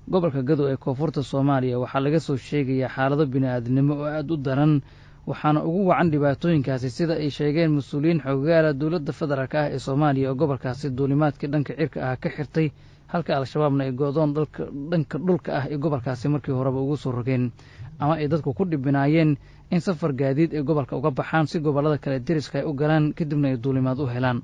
gobolka gado ee koonfurta soomaaliya waxaa laga soo sheegayaa xaalado bini-aadnimo oo aada u daran waxaana ugu wacan dhibaatooyinkaasi sida ay sheegeen mas-uuliyiin xoogaala dowladda federaalk ah ee soomaaliya oo gobolkaasi duulimaadkii dhanka cirka ah ka xirtay halka al-shabaabna ay go-doon dhanka dhulka ah ee gobolkaasi markii horeba ugu soo rogeen ama ay dadku ku dhibinaayeen in safar gaadiid ay gobolka uga baxaan si gobollada kale deriska ay u galaan kadibna ay duulimaad u helaan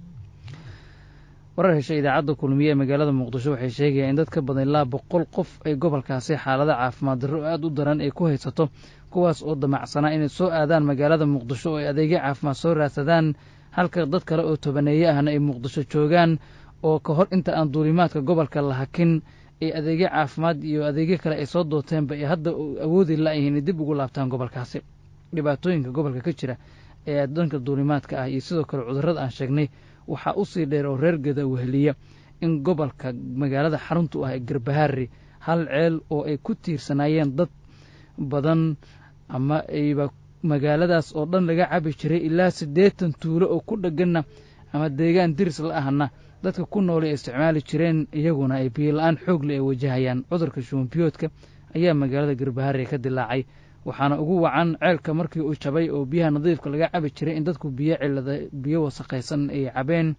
warar heshay idaacadda kulmiye ee magaalada muqdisho waxay sheegayaan in dad ka badan ilaa boqol qof ay gobolkaasi xaalada caafimaad darro oo aada u daran ay ku haysato kuwaas oo damacsanaa inay soo aadaan magaalada muqdisho oo ay adeegyo caafimaad soo raadsadaan halka dad kale oo tobaneeye ahna ay muqdisho joogaan oo ka hor inta aan duulimaadka gobolka la hakin ay adeegyo caafimaad iyo adeegyo kale ay soo dooteenba ay hadda awoodi la-yihiin dib ugu laabtaan gobolkaasi dhibaatooyinka gobolka ka jira ee dhanka duulimaadka ah iyo sidoo kale cudurrada aan sheegnay waxaa u sii dheer oo reer gada weheliya in gobolka magaalada xaruntu ah ee garbahaari hal ceel oo ay ku tiirsanaayeen dad badan ama ayba magaaladaas oo dhan laga cabi jiray ilaa siddeetan tuulo oo ku dhegganna ama deegaan diris la ahna dadka ku noolay ay isticmaali jireen iyaguna ay biyola-aan xoogle ay wajahayaan cudurka shuumbiyoodka ayaa magaalada garbahaari ka dilaacay waxaana ugu wacan ceelka markii uu jabay oo biyaha nadiifka laga cabi jiray in dadku biyo cilada biyo wasakhaysan ay cabeen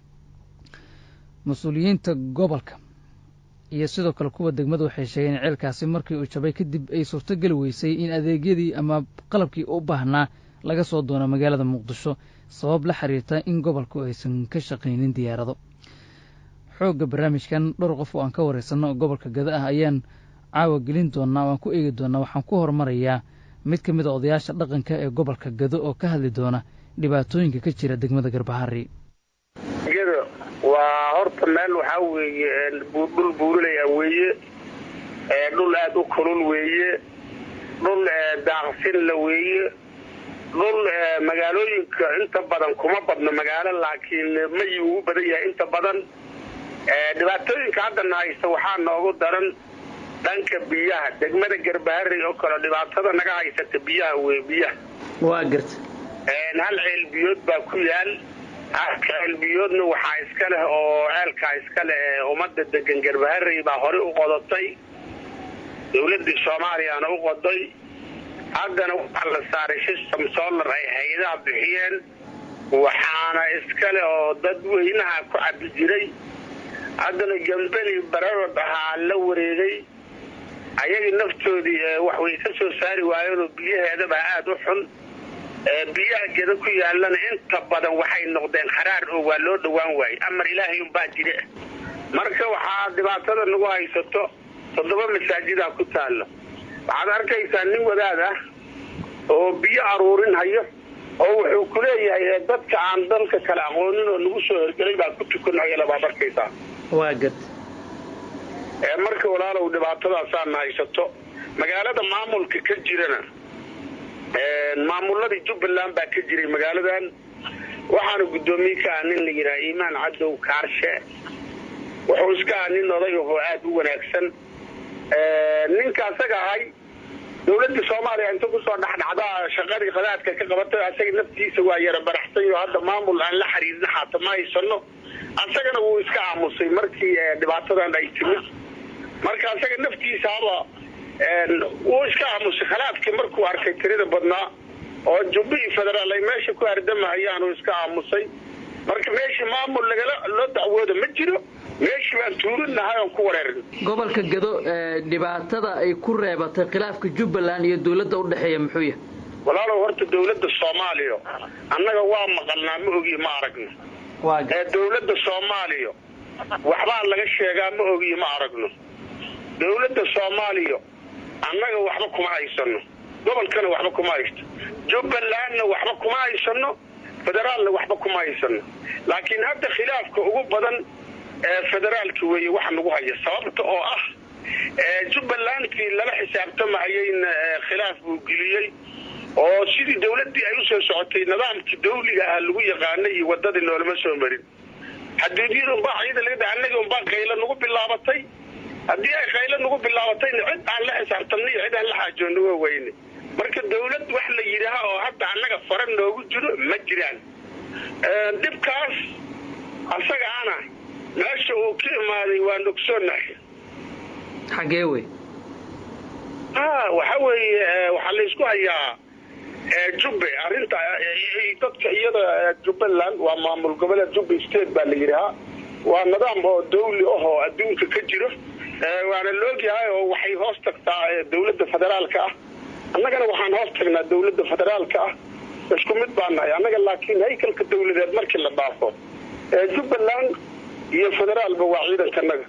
mas-uuliyiinta gobolka iyo sidoo kale kuwa degmada waxay sheegeen in ceelkaasi markii uu jabay kadib ay suurtogeli weysay in adeegyadii ama qalabkii u baahnaa laga soo doono magaalada muqdisho sabab la xiriirta in gobolku aysan ka shaqaynin diyaarado xoogga barnaamijkan dhowr qof oo aan ka waraysanno oo gobolka gada ah ayaan caawa gelin doonaa waan ku eegi doonaa waxaan ku horumarayaa mid ka mid a odayaasha dhaqanka ee gobolka gado oo ka hadli doona dhibaatooyinka ka jira degmada garbahari gado waa horta meel waxaa weeye dhul buurinaya weeye dhul aada u kulul weeye dhul daaqsinla weeye dhul magaalooyinka inta badan kuma badno magaalo laakiin mayi ugu badan yahay inta badan dhibaatooyinka haddana haysta waxaa noogu daran dhanka biyaha degmada garbahari oo kale dhibaatada naga haysata biyaha wey biyaha waa garta hal ceel biyood baa ku yaal halka ceel biyoodna waxaa iska leh oo ceelkaa iska leh ee ummadda degan garbahari baa horey u qodatay dowladii soomaaliyana u qoday haddana waxaa la saaray system solar ay hay-adaha bixiyeen waxaana iska leh oo dadweynaha ku cabi jiray haddana gambeni bararod ahaa la wareegay ayagii naftoodii wax way ka soo saari waayeenoo biyaheedaba aada u xun biyaha geda ku yaalana inta badan waxay noqdeen kharaar oo waa loo dhowaan waayey amar ilaahay unbaa jire marka waxaa dhibaatada nagu haysato toddoba masaajidaa ku taalla waxaad arkaysaa nin wadaad ah oo biyo aruurin hayo oo wuxuu ku leeyahay dadka aan dalka kale aqoonin oo nagu soo horgelay baa ku tukanhayala baad arkaysaa waa gad marka walaalow dhibaatadaasaana haysato magaalada maamulka ka jirana maamuladii jubbaland baa ka jiray magaaladan waxaana guddoomiye ka ah nin la yidhaha iimaan cadow kaarshe wuxuu iska ah nin oday ahoo aada u wanaagsan ninka asaga ahay dowladda soomaaliya inta kusoo dhexdhacdaa shaqadii qadaadka ka qabatay asaga naftiisa waa yara baraxsay oo hadda maamul aan la xiriirin xaata ma haysano asagana wuu iska aamusay markii dhibaatadan ay timid marka asaga naftiisaaba wuu iska aamusay khalaafkii markuu arkay tirida badnaa oo jubbi iyo federaal ay meesha ku hardamahayaan uu iska aamusay marka meeshii maamul lagala loo dacwooda ma jiro meeshii baan tuurinahay oon ku wareerin gobolka gado dhibaatada ay ku reebatay khilaafka jubbaland iyo dowladda u dhexeeya muxuu yahay walaalow horta dowladda soomaaliya annaga waa maqalnaa ma ogiyo ma aragno dowladda soomaaliya waxbaa laga sheegaa ma ogiyo ma aragno dowladda soomaaliya annaga waxba kuma haysano gobolkana waxba kuma haysto jubbalandna waxba kuma haysano federaalna waxba kuma haysano laakiin hadda khilaafka ugu badan federaalka weeye waxa nagu haya sababta oo ah jubbalandkii lala xisaabtamahayeyna khilaaf buu geliyey oo sidii dawladdii ay usoo socotay nidaamkii dawliga ah lagu yaqaanay iyo wadadii noolama soo marin xaduudyada unbaa ciida laga annaga unbaa qaylo nagu bilaabatay haddii ay qaylo nagu bilaabatayna cid aan la xisaabtamnay cid aan la xaajoonna waa weyne marka dawlad wax la yidhaaha oo hadda annaga fara noogu jiro ma jiraan dhibkaas asagaana meesha uu ka imaaday waa nogsoonahay xaggee wey a waxa weeye waxaa laysku hayaa jubbe arrinta dadka iyada jubbaland waa maamul goboleed jubbe state baa la yidhahaa waa nidaam oo dawli ah oo adduunka ka jiro waana la ogyahay oo waxay hoos tagtaa dawladda federaalka ah annagana waxaan hoos tagnaa dawladda federaalka ah isku mid baa nahay annaga laakiin haykalka dawladeed markii la dhaafo jubbaland iyo federaalba waa ciidankanaga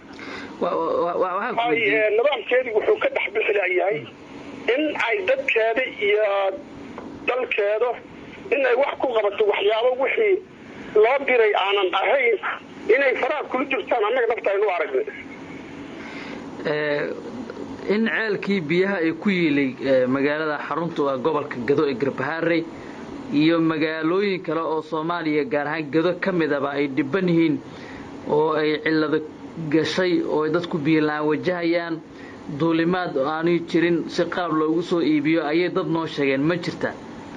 nidaamkeedii wuxuu ka dhex bixi layahay in ay dadkeeda iyo dalkeeda in ay wax ku qabato waxyaabo wixii loo diray aanan ahayn inay faraha kula jirtaan annaga nafta aynu aragnay in ceelkii biyaha ay ku yiilay magaalada xarunta waa gobolka gado ee garbahaarey iyo magaalooyin kale oo soomaaliya gaar ahaan gado ka midaba ay dhiban yihiin oo ay cillado gashay oo dadku biyola-aan wajahayaan duulimaad aanay jirin si qaab loogu soo iibiyo ayay dad noo sheegeen ma jirta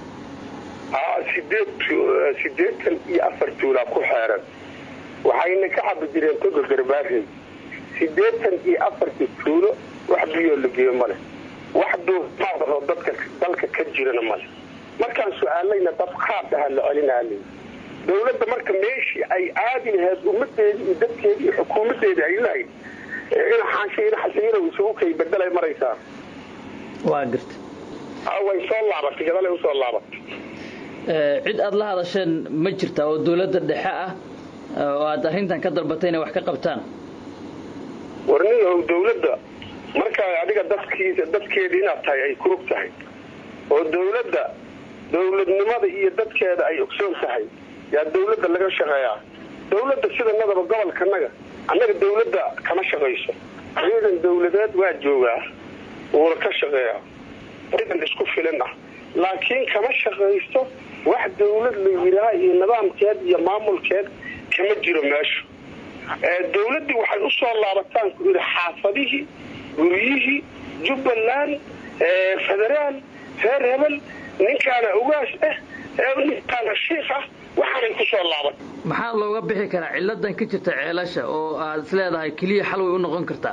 sideed sideetan iyo afar tuulaa ku xeeran waxayna ka cabi jireen toga garbaarey sideetan iyo afartii tuulo wax biyoo la geeyo male wax duumaadoo dadka dalka ka jirana male markaan su-aalayna dad qaad aha la celinaalay dawladda marka meeshii ay aadi lahayd ummadeedii iyo dadkeedii iyo xukuumadeedii ay lahayd inaxasiiro isugu kay bedelay maraysaa waa garta way soo laabatay gadalay usoo laabatay cid aada la hadasheen ma jirta oo dawladda dhexe ah oo aada arrintan ka dalbatay inay wax ka qabtaan warniyow dawladda markaa adiga dadkiisa dadkeedii inaad tahay ay kurug tahay oo dawladda dawladnimada iyo dadkeeda ay ogsoon tahay yaa dawladda laga shaqeeyaa dawladda sidanadaba gobolkanaga annaga dawladda kama shaqayso ciidan dawladeed waa joogaa wuuna ka shaqeeyaa ciidan isku filan ah laakiin kama shaqaysto wax dawlad la yidhaha iyo nidaamkeed iyo maamulkeed kama jiro meesha dawladdii waxay u soo laabataan ku yidhi xaafadihii guryihii jubbaland federaal reer hebel ninkaana ugaas ah ninkaana shiikh ah waxaanay ku soo laaban maxaa looga bixi karaa ciladan ka jirta ceelasha oo aad is leedahay keliya xal way u noqon kartaa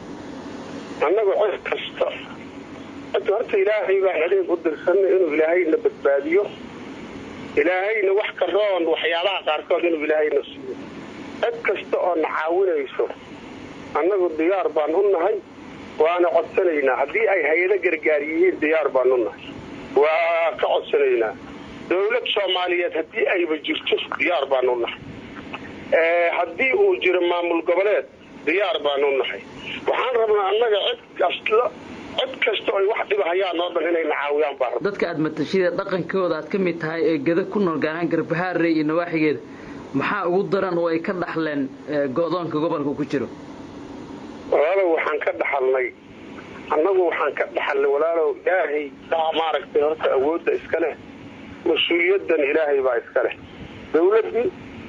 annagu cid kasta horta ilaahay baan adeeg u dirsanay inuu ilaahayna badbaadiyo ilaahayna wax ka roon waxyaabaha qaarkood inuu ilaahayna siiyo cid kasta oo na caawinayso annagu diyaar baan u nahay waana codsanaynaa haddii ay hay-ado gargaar yihiin diyaar baan u nahay waa ka codsanaynaa dawlad soomaaliyeed haddii ayba jirto diyaar baan u nahay haddii uu jiro maamul goboleed diyaar baan u nahay waxaan rabnaa annaga cid kasta cid kasta oy wax dhibahayaan oo dhan inay na caawiyaan baan rabna dadka aad matashida dhaqankooda aad ka mid tahay ee gada ku nool gaar ahaan garbahaarey iyo nawaaxigeeda maxaa ugu daran oo ay ka dhaxleen go-doonka gobolka ku jiro walaalow waxaan ka dhaxalnay annagu waxaan ka dhaxalnay walaalow ilaahay maaragtay horta awoodda iska leh mas-uuliyadan ilaahay baa iska leh dawladdii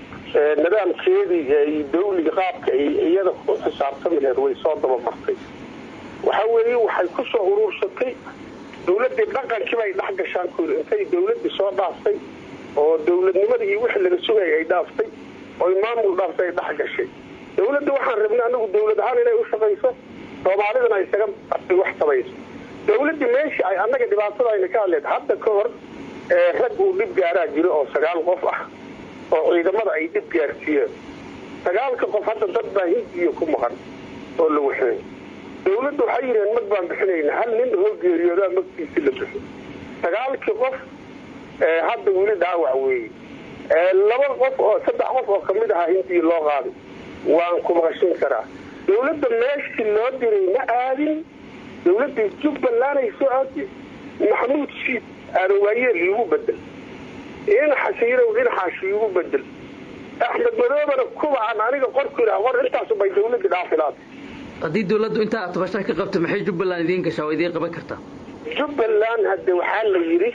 nidaamkeedii dawliga qaabka ay iyada ku xisaabtami laheed way soo dabamartay waxa weeye waxay ku soo uruursatay dawladdii dhaqankii bay dhex gashaan ku yiri intay dawladdii soo dhaaftay oo dawladnimadii iyo wixii laga sugayay ay dhaaftay oy maamul dhaaftay ay dhex gashay dawladda waxaan rabnay anagu dawlad ahaan inay u shaqayso soomaalidana isaga wax sabayso dawladdii meeshii ay annaga dhibaatada ayna ka hadleed hadda ka hor rag uu dhib gaaraa jiro oo sagaal qof ah oo ciidamada ay dhib gaarsiiyeen sagaalka qof hadda dad baa hindiya ku maqan oo la waxeey dawladda waxay yidhaheen mag baan bixinaynaa hal nin oo geeriyoodaa magtiisi la bixi sagaalkii qof hadda weli dhaawac weeye laba qof oo saddex qof oo kamid ahaa hindiya loo qaaday waan ku maqashin karaa dawladda meeshii loo diray ma aadin dawladda jubbaland ay soo aadi maxamuud siid aarawaayeel iigu bedel inaxasiirow inaxaashi iigu bedel axmed madoobana kubaan aniga qorku ihaa qor intaasubay dawladda dhaafilaad haddii dawladdu intaa tabasha ka qabta maxay jubbaland idiin gashaa oo idiin qaban kartaa jubbaland hadde waxaa la yidhi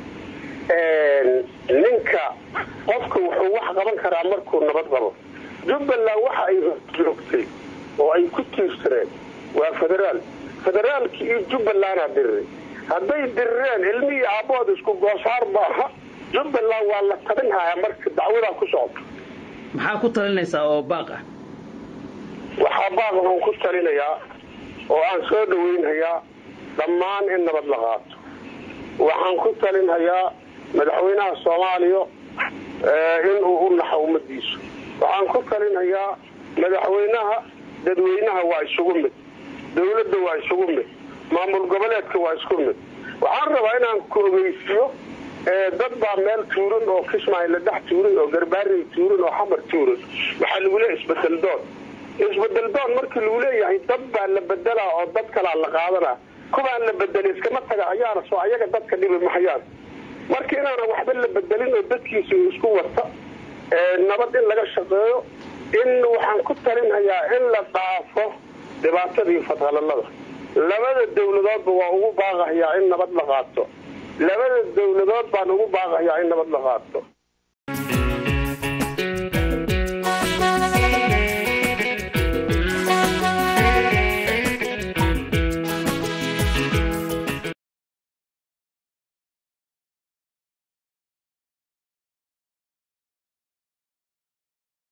ninka qofka wuxuu wax qaban karaa markuu nabad qabo jubbaland waxa ay joogtay oo ay ku tiirsaneen waa federaal federaalki iyo jubbalandaa diriray hadday dirireen ilmihii aabbood isku goosaar maaha jubbaland waa la tabinhayaa marka dacwadaa ku socota maxaa ku talinaysaa oo baaq ah waxaa baaq waxaan ku talinayaa oo aan soo dhaweynhayaa dhammaan in nabad la qaato waxaan ku talinhayaa madaxweynaha soomaaliya inuu u naxo ummadiisu waxaan ku talinhayaa madaxweynaha dadweynaha waa isugu mid dawladda waa isugu mid maamul goboleedka waa isku mid waxaan rabaa inaan ku ogeysiyo dad baa meel tuuran oo kismaayo la dhex tuuran oo garbaarey tuuran oo xamar tuuran waxaa lagu leeyahay isbedel doon isbedel doon markii lagu leeyahay dad baa la bedelaa oo dad kalaa la qaadanaa kuwaan la bedelay iskama taga ayaana soo ayaga dadka dhibi mahayaan marka inaanan waxba la bedelin oo dadkiisa isku wata nabad in laga shaqeeyo in waxaan ku talinhayaa in la dhaafo dhibaatadii fadhalalada labada dawladoodba waa ugu baaqahayaa in nabad la qaato labada dawladood baan ugu baaqahayaa in nabad la qaato